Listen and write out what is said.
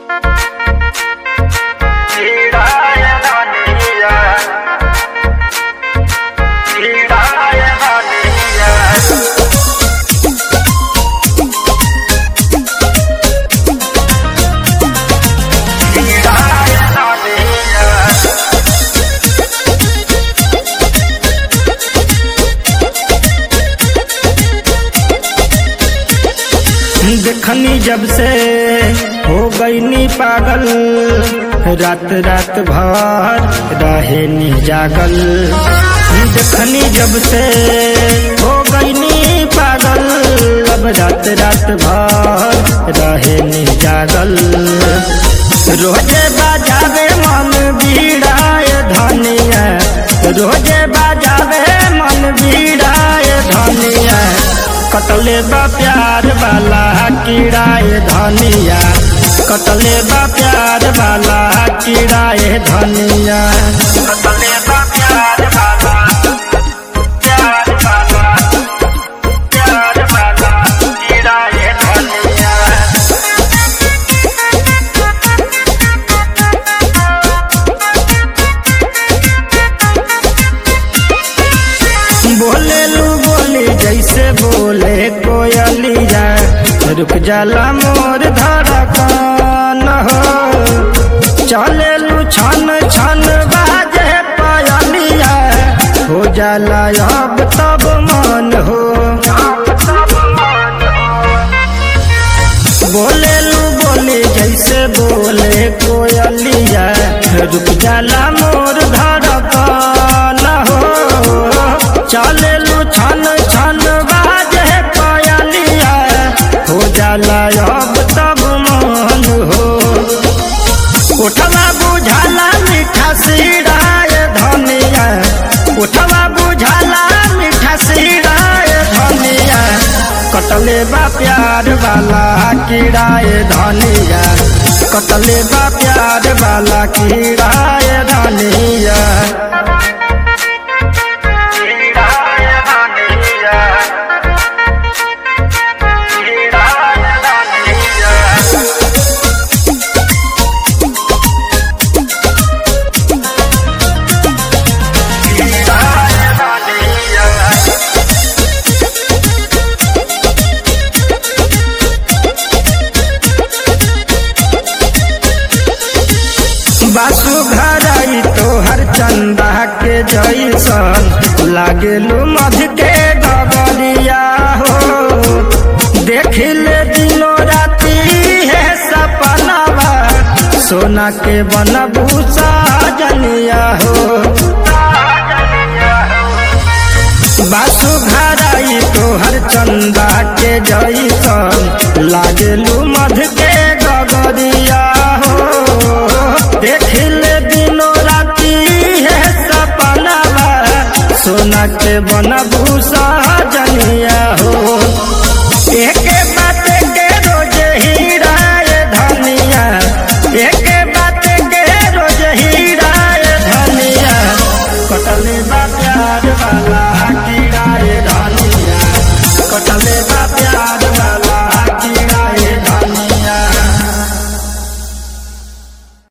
देखनी जब से हो गईनी पागल रात रात भर रहे नी जागल देखनी जब से हो गईनी पागल अब रात रात भर रहे नी जागल रोजे बाजावे मन बीड़ाए धनिया रोजे बाजावे मन बीड़ाए धनिया कटले बा प्यार वाला कीड़ाए धनिया कटले बा प्यार वाला कीड़ाए धनिया कटले बा प्यार वाला प्यार वाला प्यार वाला कीड़ाए धनिया बोले लू बोली जैसे बोले कोयलिया रुक जाला मोर धड़कन हो चले लू छन छन बाजे पायलिया हो जाला अब तब मन हो बोले लू बोली जैसे बोले कोयलिया रुक जाला मोर धड़कन हो चले लू छन छन बाजे पायलिया हो जाला अब तब मन हो उठवा बुझाला मीठा सिराय धनिया उठवा बुझाला मीठा सिराय धनिया कटले बा प्यार वाला कीड़ाए धनिया कटले बा प्यार वाला कीड़ाए धनिया बासु घराई तोहर चंदा के जैसन लागेलू मध के गबरिया हो देखिले दिनो राती है सपनावा सोना के बनभूषा जनिया हो बासु घराई तोहर चंदा के जैसन लागेलू मध के गगरिया हो देखिल दिनो राती है सपनावा सोना के बनभूषा जनिया हो